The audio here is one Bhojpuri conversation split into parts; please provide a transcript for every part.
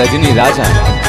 रजनी राजा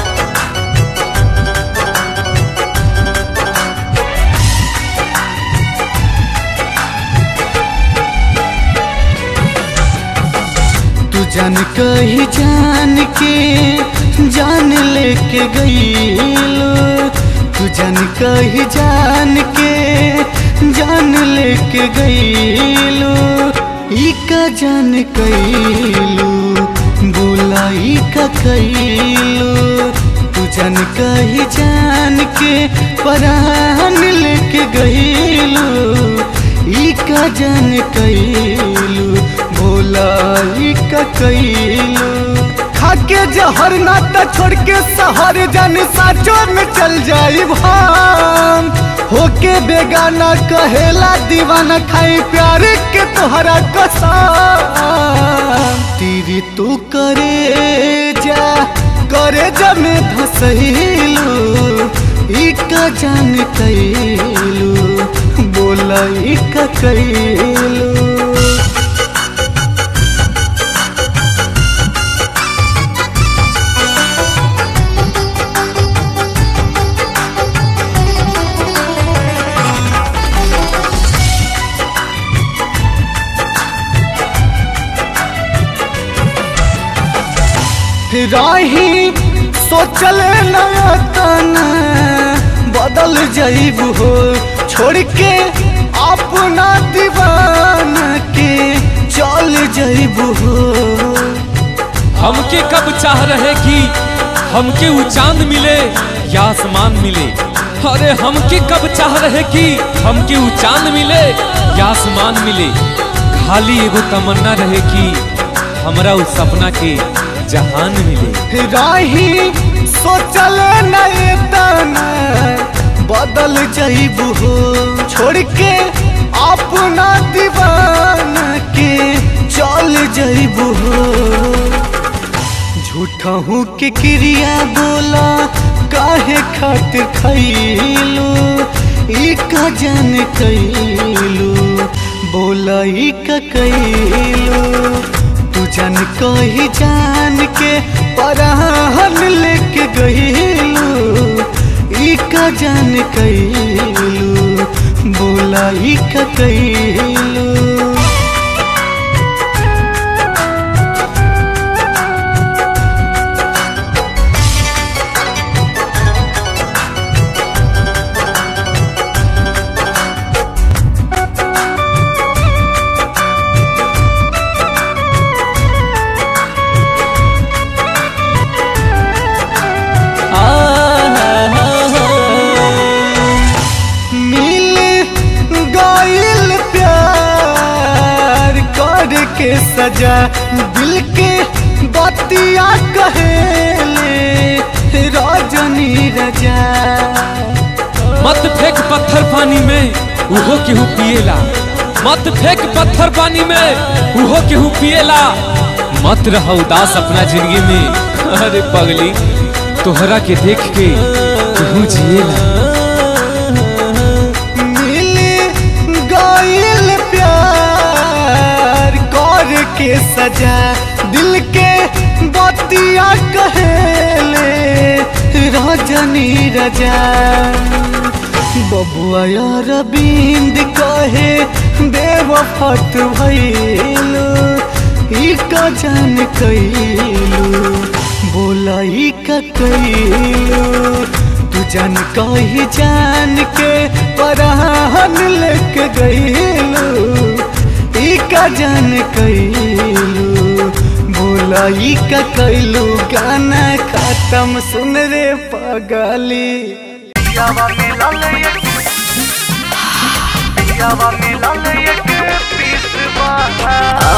तू जान कही जान के जान लेके गईलो तू जान कही जान के जान लेके गईलो ई का जान कैलू बोला ई का कैलू तू जान कही जान के परान लेके गईलो ई का जान कैलू भोला ई का कैलू खाके जहर नाता छोड़ के शहर जाने साचो में चल जाई भाम होके बेगाना कहेला दीवाना खाई प्यार के तोहरा कसम तेरी तू करे जा करे जा में धसैलू ई का जान कैलू बोला ई का कैलू राही सोचल नतन बदल जाइब हो छोड़ के अपना दीवान के चल जाइब हो हमके कब चाह रहे कि हमके वो चांद मिले या आसमान मिले अरे हमके कब चाह रहे कि हमके वो चांद मिले या आसमान मिले खाली एगो तमन्ना रहे कि हमरा उस सपना के जहान मिले राही सोचल नतन बदल जाइब हो छोड़ के अपना दीवान के चल जाइब हो झूठा हूँ के क्रिया बोला काहे खातिर खैलू ई का जान कैलू बोला ई का कैलू तू जान कही जान के पराहन लेके गईलू ई का जान कैलू बोला ई का कैलू मिल गइल प्यार कर के सजा दिल के बतिया कहेले रजनी रजा मत फेंक पत्थर पानी में उहो केहू पिएला मत फेंक पत्थर पानी में उहो केहू पिएला मत रह उदास अपना जिंदगी में अरे पगली तोहरा के देख के केहू जिएला मिल गइल प्यार कर के सजा दिल के बतिया कहेले रजनी रजा बबुआ यार बिंद कहे बेवफत भइलू ई का जान कैलू बोला ई का कैलू तू जान कही जान के पराहन लेके गईलू ई का जान कैलू बोला ई का कैलू गाना खत्म सुन रे पगली यावा मिलल एक यावा मिलल एक पीस बाहा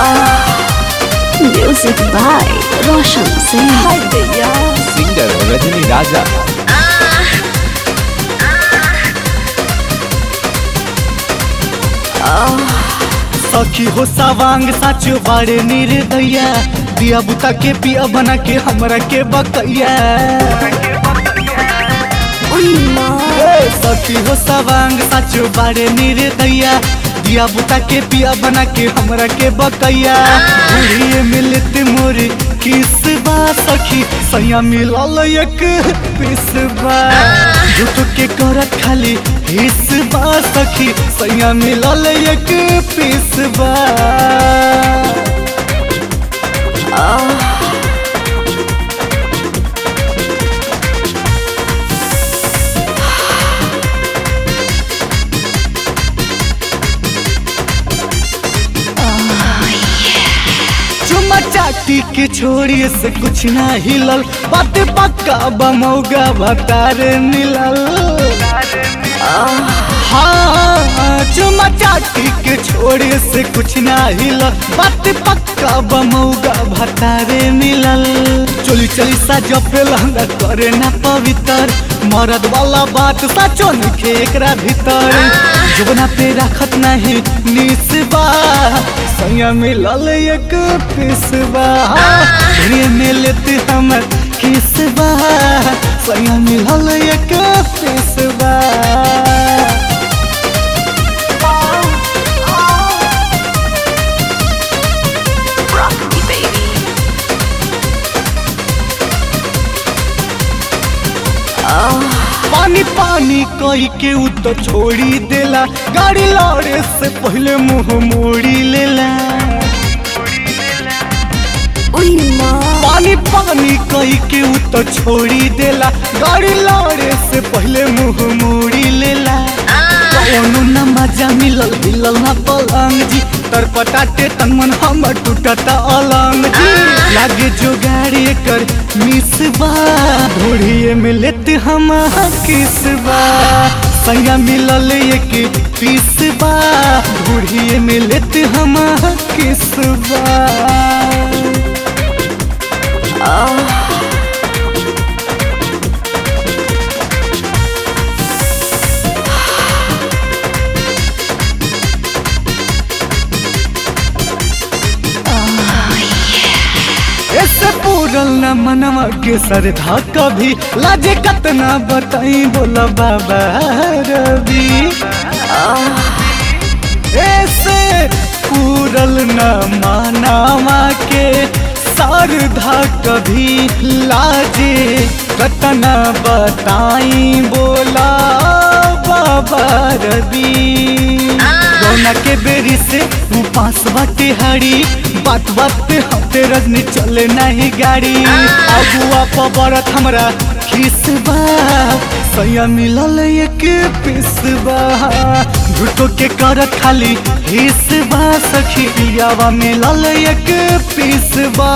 Music by Roshan Singh. Singer Rajni Raja सखी हो सवांग साच बाड़े निर्दया दिया बुता के पिया बना के हमरा के बकैया ए, सखी हो सवांग साच बाड़े निर्दया दिया बुता के पिया बना के हमरा के बकैया बुढ़िए मिलत मोर किस बा सखी सैया मिलल एक पीस बा झूठ के करत खाली हिस बा सखी सैया मिलल एक पीस बा चुमा चाटी के छोड़ी से कुछ ना हिलल बात पक्का बमौगा भतार मिलल हाँ चुमा चाटी के छोड़ी से कुछ ना हिलल बात पक्का बमौगा भतारे मिलल चोली चली सा जपे लहंगा करे ना पवित्र मरद वाला बात साचो नखे एकरा भीतर जुबना पे रखत नहीं निसबा सैया मिलल एक पिसबा रे में लेते हमर किसबा सैया मिलल एक पिसबा Rock me, baby. पानी पानी कही के उ तो छोड़ी देला गाड़ी लौड़े से पहले मुंह मोड़ी लेला Uy, no. पानी पानी कही के उ तो छोड़ी देला गाड़ी लौड़े से पहले मुंह मोड़ी लेला कौनो न मजा मिलल मिलल ना पलंग जी तर पटाटे तन मन हमर टूटता अलंग जी लागे जो गाड़ी कर मिसबा ढोड़िए में लेते हम किसबा सैया मिलल एक पीसबा ढोड़िए में लेते हम किसबा ऐसे पूरल न मनवा के सरधा कभी लाजे कतना बताई बोला बाबा रवि ऐसे पूरल न मानावा के सरधा कभी लाजे कतना बताई बोला बाबा रवि रोना के बेरी से उपास बाटे हरी बात बात पे हते रजनी चले नहीं गाड़ी अगुआ पबरत हमरा खिसबा सैया मिलल एक पिसबा झूठो के करत खाली हिसबा सखी पियावा मिलल एक पिसबा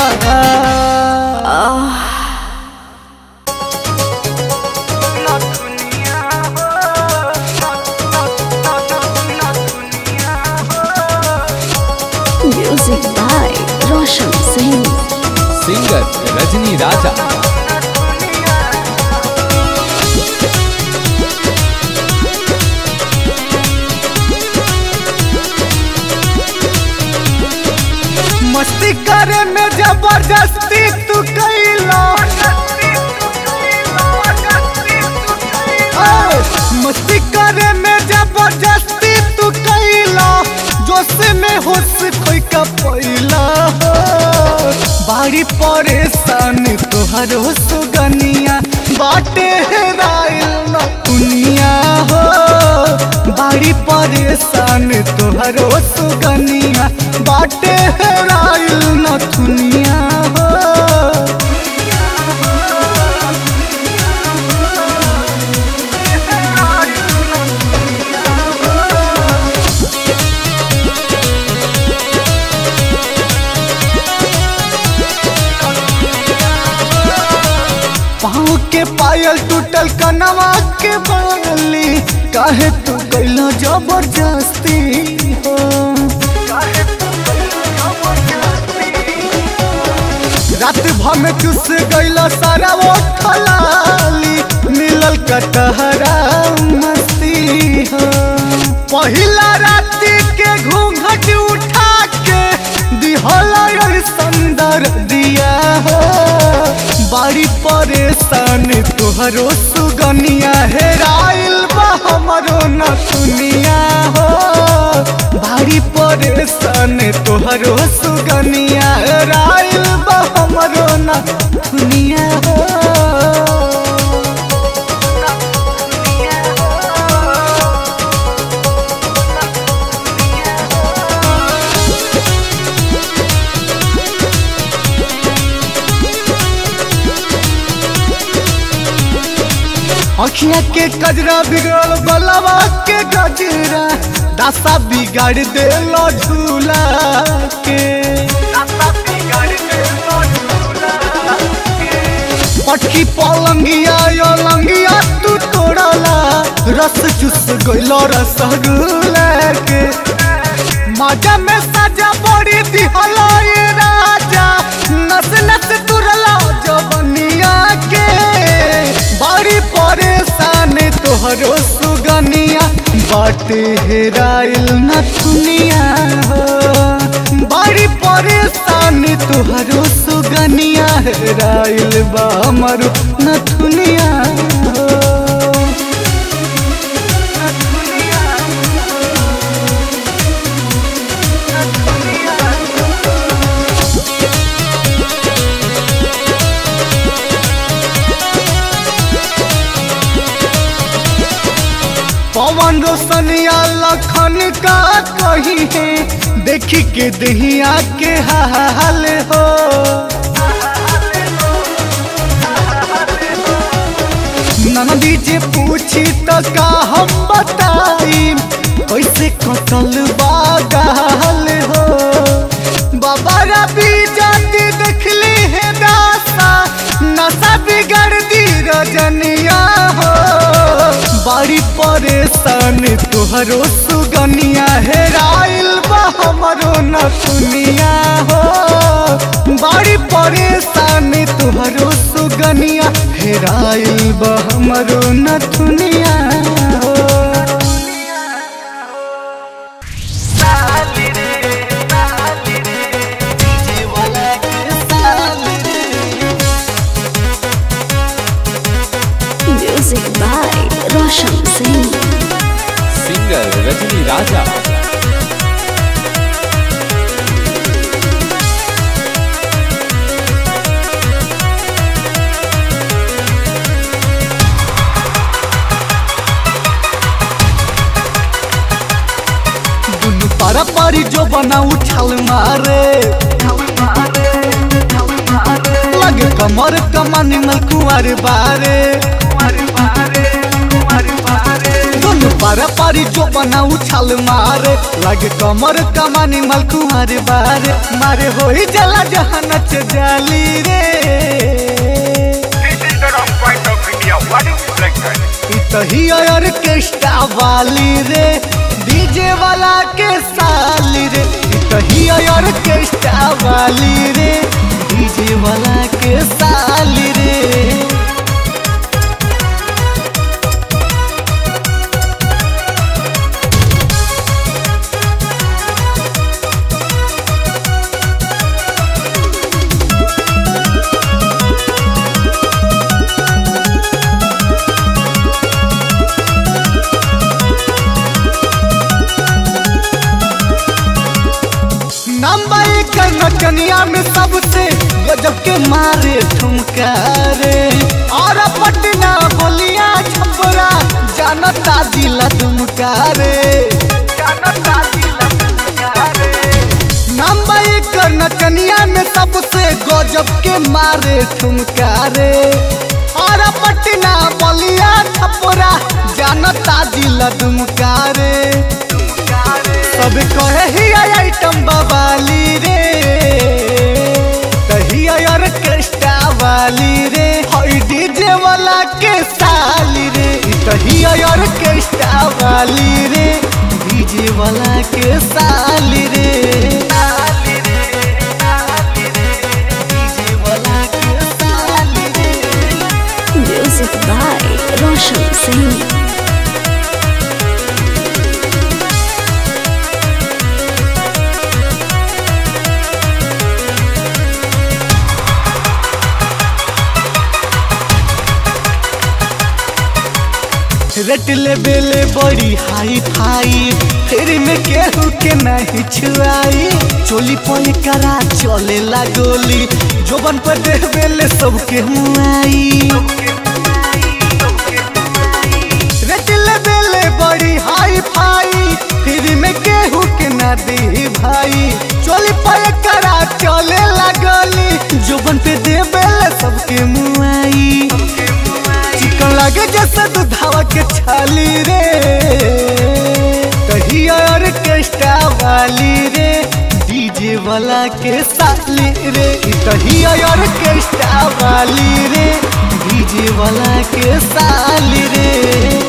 ना दुनिया हो ना ना ना ना दुनिया हो Music by Roshan Singh. Singer Rajni Raja मस्ती करे में जबरदस्ती तू कैला ए, मस्ती करे में जबरदस्ती तू कैला जोश में होश कोई का पैला हो बाड़ी परेशान तोहर हो सुगनिया बाटे हेराइल न दुनिया हो बाड़ी परेशान तोहर हो सुगनिया बाटे हेराइल न दुनिया हो पाँव के पायल टूटल कनवा के बाली काहे तू कैला जबरदस्ती हो रात भर में चुस गैला सारा वो खलाली मिलल कटहरा मस्ती हो पहिला राती के घूंघट उठा के दिहला संदर दिया हो बाड़ी परेशान तोहरो सुगनिया हेराइल बा हमरो न सुनिया हो बाड़ी परेशान तोहरो सुगनिया हेराइल बा हमरो हमारो न दुनिया हो अखिया के कजरा बिगड़ल बलवा के गजरा दासा बिगाड़ देलो झूला के पटकी पलंगिया यो लंगिया तू तोड़ला रस चुस गइलो रसगुल्ला के मजा में सजा बड़ी दिहला ये राजा नस नस तुरला जवनिया के बड़ी परेशान तोहरो सुगनिया बाटे हेराइल न दुनिया हो बड़ी परेशान तोहरो सुगनिया हेराइल बा हमरो न दुनिया हो पवन रोशनिया लखन का कही है देखी के दहिया के हाल हो नंदी जे पूछी तो का हम बताई कैसे कटल बागाल हो बाबा रबी जाति देखली है दासा नशा बिगड़ दी रजनिया हो बड़ी परेशान तोहरो सुगनिया हेराइल बा हमरो न दुनिया हो बड़ी परेशान तोहरो सुगनिया हेराइल बा हमरो न दुनिया हो Music by Roshan Singh. Singer Rajni Raja दुनु पारा पारी जो बना उछाल मारे लगे कमर कमानी मल कुंवर बारे दुनु पारा पारी जो बना उछाल मारे लगे कमर कमानी मल कुंवर बारे मारे होई जला जहाँ नच जाली रे This is the wrong point of India. What is reflected? तही ऑर्केस्ट्रा वाली रे डीजे वाला के साली रे तही ऑर्केस्ट्रा वाली रे डीजे वाला के साली रे नंबर कर नचनिया में सबसे गजब के मारे ठुमका रे और पटना बोलिया छपरा जानता दिला तुमका रे नंबर कर नचनिया में सबसे गजब के मारे ठुमका रे और पटना बोलिया छपरा जानता दिला तुमका रे सब कहे ही आइटम बवाली रे तही ऑर्केस्ट्रा वाली रे हई डीजे वाला के साली रे तही ऑर्केस्ट्रा वाली रे डीजे वाला के साली रे डीजे वाला के साली रे Music by Roshan Singh. Rate लेबेले बड़ी हाई फाई फिर में केहू के नहीं छुआई चोली पर करा चले ला गोली जोबन पर देबेले सबके मुआई रेट लेबेले बड़ी हाई फाई फिर में केहू के ना दी भाई चोली पर करा चले ला गोली जोबन पे देबेले सबके मुआई चिकन लागे जैसे दुधावा के छाली रे कहिया ऑर्केस्ट्रा वाली रे डीजे वाला के साली रे ई कहिया ऑर्केस्ट्रा वाली रे डीजे वाला के साली रे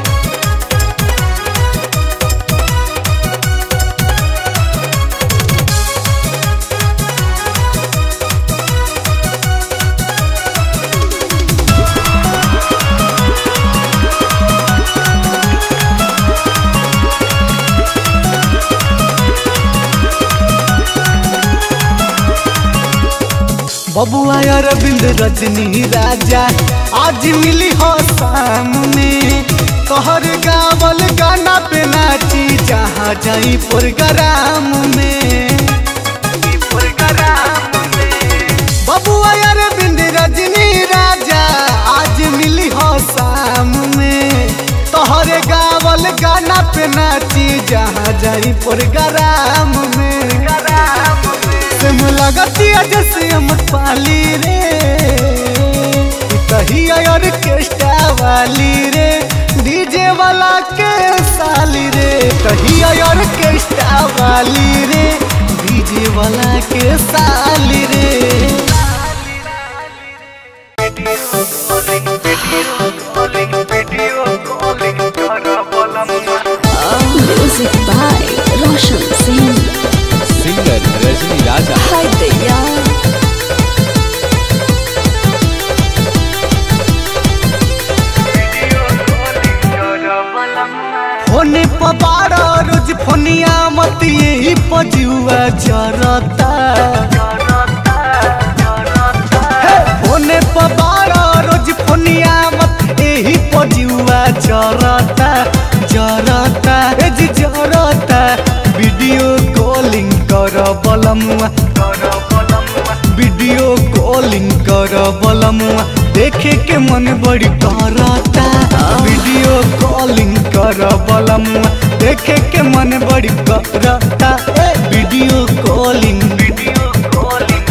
बबुआ अरविंद रजनी राजा आज मिली हो शाम में तोहर गावल गाना पे नाची जहाँ जाई प्रोग्राम में बबुआ अरविंद रजनी राजा आज मिली हो शाम में तोहर गावल गाना पे नाची जहाँ जाई प्रोग्राम में तुम लगती जैसे हम पाली रे कही ऑर्केस्ट्रा वाली रे डीजे वाला के साली रे कही ऑर्केस्ट्रा वाली रे डीजे वाला के साली रे Music by Roshan Singh. Singer Rajni Raja Hi Daya. होने पबारा रोज फोनिया मत यही पजुआ जरता हे, होने पबारा रोज फोनिया मत यही पजुआ जरता जरता ए जी जरता वीडियो कॉलिंग कर बलमुआ वीडियो कॉलिंग कर बलमुआ देखे के मन बड़ी करता वीडियो कॉलिंग कर बलमुआ देखे के मन बड़ी करता ए video calling video calling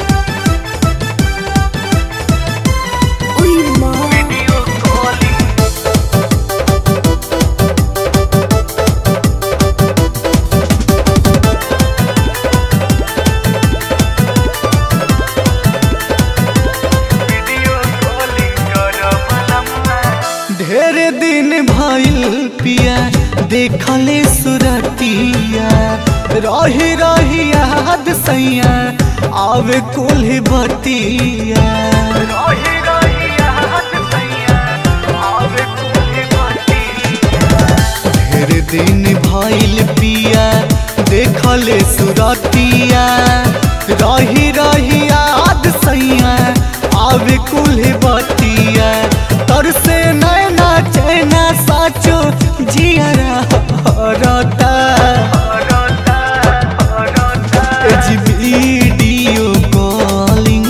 Uy, ma. Video calling ढेर दिन भइल पिया देखले सुरतिया रही रही याद सैया आवे कुल बतिया रही रही याद सैया आवे कुल ढेर दिन भइल पिया देखले सुरतिया रही रही याद सैया आवे कुल बतिया तर से नैना चैना साचो जियरा हरता जी वीडियो कॉलिंग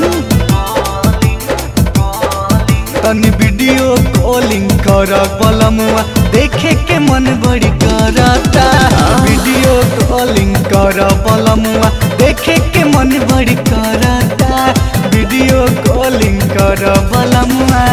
तनी वीडियो कॉलिंग कर बलमुआ देखे के मन बड़ी करता वीडियो कॉलिंग कर बलमुआ देखे के मन बड़ी करता वीडियो कॉलिंग कर बलमुआ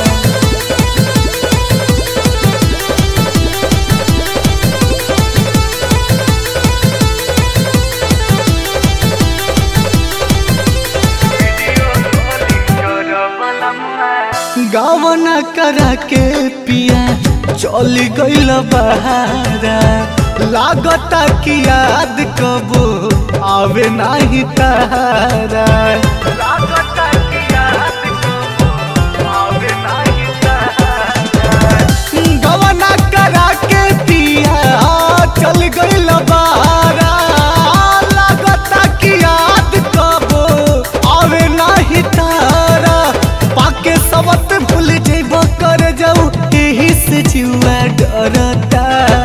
गावना करा के पिया चल गइल बहारा लागता कि याद कबो आवे नाही तारा लागता कि याद कबो आवे नाही तारा गवना करा के पिया चल गइल बहारा लागता कि याद कबो आवे नाही तारा पाके सबत भूल जेब कर जाऊ एही से से जुआ डरता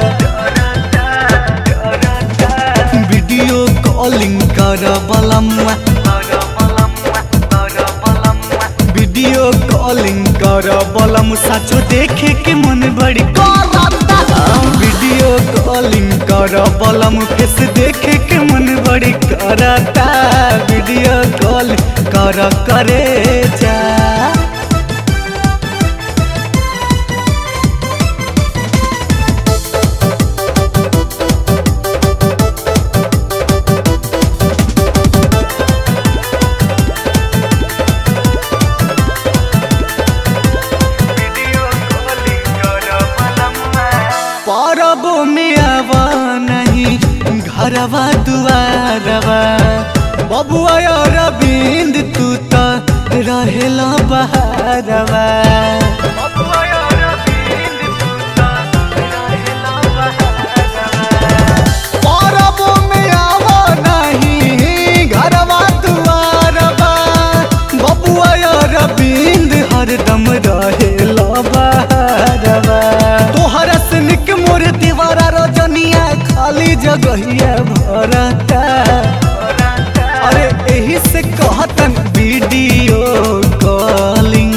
वीडियो कॉलिंग कर बलमुआ वीडियो कॉलिंग कर बलम साचो देखे के मन बड़ी करता वीडियो कॉलिंग कर बलम फेस देखे के मन बड़ी करता वीडियो कॉल कर करे जा परबो में आवा नहीं घरवा दुआरवा बबुआ और अरविंद तू तो रहेला बहारवा परबो में आवा नहीं घरवा दुआरवा बबुआ और अरविंद हरदम रहेला बहारवा तोहरा से निक मोर दीवारा रजनिया खाली जगहिया भरता अरे एही से कहतन वीडियो कॉलिंग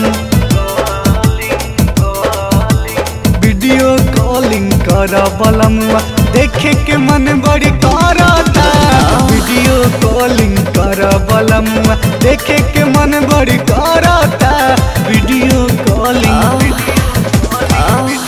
वीडियो कॉलिंग कर बलमुआ देखे के मन बड़ी करता वीडियो कॉलिंग कर बलमुआ देखे के मन बड़ी करता वीडियो कॉलिंग